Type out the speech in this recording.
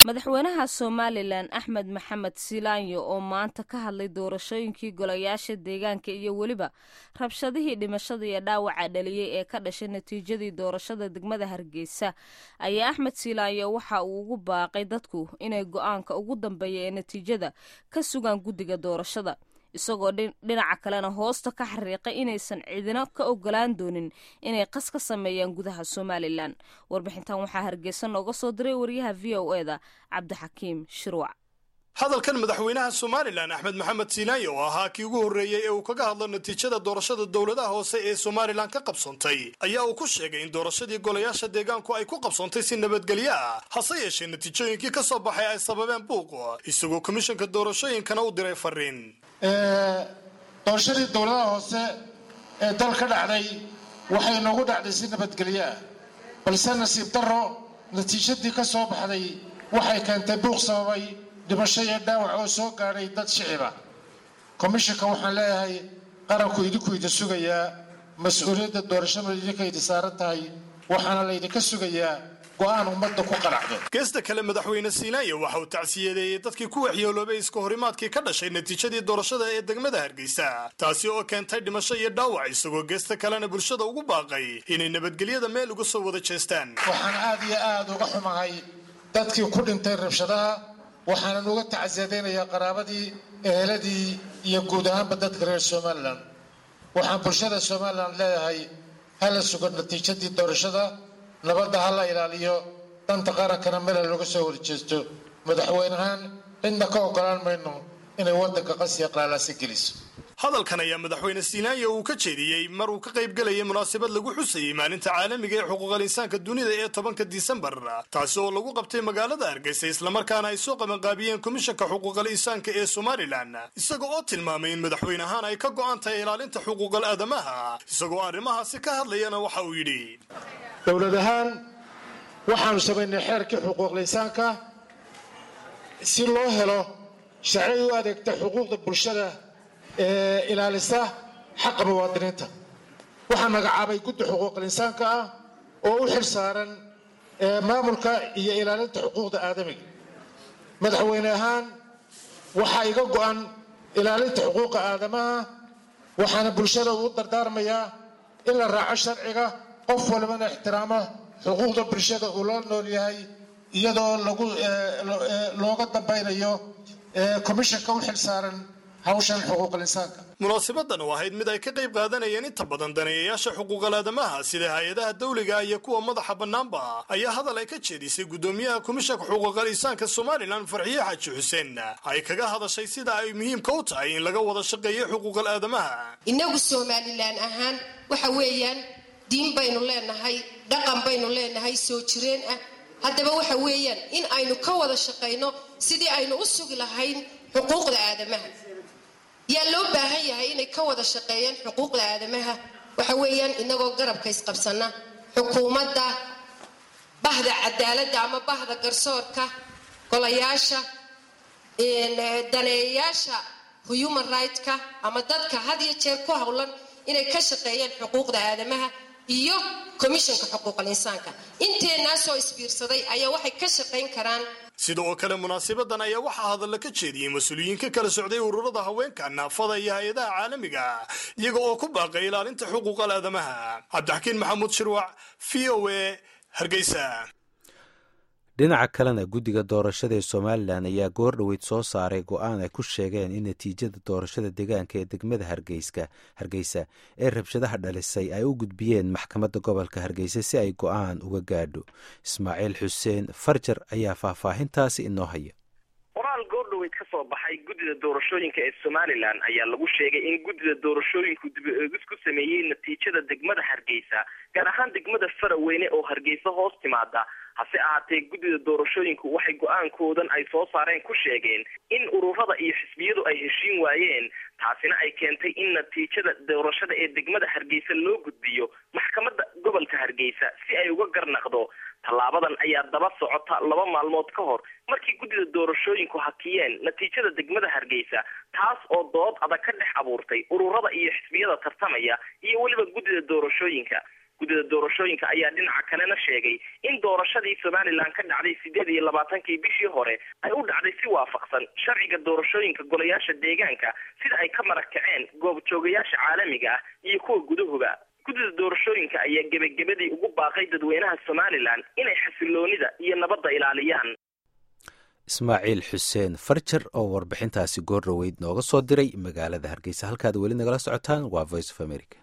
madaxweynaha somalilan axmed maxamed silaanyo oo maanta ka hadlay doorashooyinkii golayaasha deegaanka iyo weliba rabshadihii dhimashada iyo dhaawaca dhaliyey ee ka dhashay natiijadii doorashada degmada hargeysa ayaa axmed silaanyo waxa uu ugu baaqay dadku inay go-aanka ugu dambeeya ee natiijada ka sugaan guddiga doorashada isagoo dhinaca kalena hoosta ka xariiqay inaysan cidino ka ogolaan doonin inay qas ka sameeyaan gudaha somalilan warbixintan waxaa hargeysa nooga soo diray wariyaha v o e da cabdixakiim shirwac hadalkan madaxweynaha somalilan axmed maxamed siilaayo oo ahaa kii ugu horreeyey ee uu kaga hadlo natiijada doorashada dowladaha hoose ee somalilan ka qabsoontay ayaa uu ku sheegay in doorashadii golayaasha deegaanku ay ku qabsoontay si nabadgelyo ah hase yeeshee natiijooyinkii ka soo baxay ay sababeen buuq isagoo komishanka doorashooyinkana u diray fariin doorashadii dowladaha hoose ee dal ka dhacday waxay noogu dhacday si nabadgelyo ah balse nasiib darro natiijadii ka soo baxday waxay keentay buuq sababay dhimasho iyo dhaawac oo soo gaadhay dad shiciba komishanka waxaan leeyahay qaranku idinku idi sugayaa mas-uuliyadda doorashada idinka idi saaran tahay waxaana laydinka sugayaa go-aan ummadda ku qanacdo geesta kale madaxweyne siilaayo waxa uu tacsiyadeeyey dadkii ku waxyeeloobay iska horimaadkii ka dhashay natiijadii doorashada ee degmada hargeysa taasi oo keentay dhimasho iyo dhaawac isagoo geesta kalena bulshada ugu baaqay inay nabadgelyada meel uga soo wada jeestaan waxaan aad iyo aad uga xumahay dadkii ku dhintay rabshadaha waxaanan uga tacsiyadaynayaa qaraabadii eheladii iyo guud ahaanba dadka reer somalilan waxaan bulshada somalilan leeyahay hala sugo natiijadii doorashada nabadda ha la ilaaliyo danta qarankana mela looga soo horjeesto madaxweynehaan cidna ka ogolaan mayno inay waddanka qasiya qaalaasa geliso hadalkan ayaa madaxweyne siilaayo uu ka jeediyey mar uu ka qayb gelayay munaasabad lagu xusayey maalinta caalamiga ee xuquuqal insaanka dunida ee tobanka disembar taasi oo lagu qabtay magaalada hargeysa islamarkaana ay soo qabanqaabiyeen komishanka xuquuqal insaanka ee somalilan isaga oo tilmaamay in madaxweynehaan ay ka go'an tahay ilaalinta xuquuqal aadamaha isagoo arrimahaasi ka hadlayana waxa uu yidhi dowlad ahaan waxaanu samaynay xeerkii xuquuqlisaanka si loo helo sharci u adeegta xuquuqda bulshada ee ilaalisa xaqa muwaadiniinta waxaa magacaabay guddi xuquuqal insaanka ah oo u xil saaran maamulka iyo ilaalinta xuquuqda aadamiga madaxweyne ahaan waxaa iga go'an ilaalinta xuquuqa aadamaha waxaana bulshada ugu dardaarmayaa in la raaco sharciga qof walbana ixtiraamo xuquuqda bulshada uu loo nool yahay iyadoo lagu looga dambaynayo komishanka u xil saaran hawshan xuquuqal insaanka munaasabadan oo ahayd mid ay ka qayb qaadanayeen inta badan daneeyayaasha xuquuqal aadamaha sida hay-adaha dawliga iyo kuwa madaxa bannaanba ayaa hadal ay ka jeedisay guddoomiyaha komishanka xuquuqal insaanka somalilan farxiye xaaji xuseen ay kaga hadashay sida ay muhiimka u tahay in laga wada shaqeeyo xuquuqal aadamaha innagu somalilan ahaan waxa weeyaan diin baynu leenahay dhaqan baynu leenahay soo jireen ah haddaba waxa weeyaan in aynu ka wada shaqayno sidii aynu u sugi lahayn xuquuqda aadamaha yaa loo baahan yahay inay ka wada shaqeeyaan xuquuqda aadamaha waxa weeyaan inagoo garabka isqabsana xukuumadda bahda cadaaladda ama bahda garsoorka golayaasha daneeyayaasha human right-ka ama dadka had iyo jeer ku howlan inay ka shaqeeyaan xuquuqda aadamaha iyo komishanka xuquuqal insaanka inteenaasoo isbiirsaday ayaa waxay ka shaqayn karaan sida oo kale munaasabadan ayaa waxaa hadalla ka jeediyey mas-uuliyiin ka kala socday ururada haweenka naafada iyo hay-adaha caalamiga iyaga oo ku baaqay ilaalinta xuquuqal aadamaha cabdixakiin maxamuud shirwac v o a hargeysa dhinaca kalena guddiga doorashada ee somalilan ayaa goor dhoweyd soo saaray go-aan ay ku sheegeen in natiijada doorashada deegaanka ee degmada hargeyska hargeysa ee rabshadaha dhalisay ay u gudbiyeen maxkamadda gobolka hargeysa si ay go-aan uga gaadho ismaaciil xuseen farjar ayaa faahfaahintaasi inoo haya qoraal goordhoweyd ka soo baxay guddida doorashooyinka ee somalilan ayaa lagu sheegay in guddida doorashooyinku dib-eegis ku sameeyey natiijada degmada hargeysa gaar ahaan degmada faraweyne oo hargeysa hoos timaada hase ahaatee guddida doorashooyinku waxay go-aankoodan ay soo saareen ku sheegeen in ururada iyo xisbiyadu ay heshiin waayeen taasina ay keentay in natiijada doorashada ee degmada hargeysa loo gudbiyo maxkamadda gobolka hargeysa si ay uga garnaqdo tallaabadan ayaa daba socota laba maalmood ka hor markii guddida doorashooyinku hakiyeen natiijada degmada hargeysa taas oo dood adag ka dhex abuurtay ururada iyo xisbiyada tartamaya iyo weliba guddida doorashooyinka guddida doorashooyinka ayaa dhinaca kalena sheegay in doorashadii somalilan ka dhacday sideed iyo labaatankii bishii hore ay u dhacday si waafaqsan sharciga doorashooyinka golayaasha deegaanka sida ay ka marag kaceen goobjoogayaasha caalamiga ah iyo kuwa gudahuba guddida doorashooyinka ayaa gebagabadii ugu baaqay dadweynaha somalilan inay xasiloonida iyo nabadda ilaaliyaan ismaaciil xuseen farjar oo warbixintaasi goor dhoweyd nooga soo diray magaalada hargeysa halkaad weli nagala socotaan waa voice of america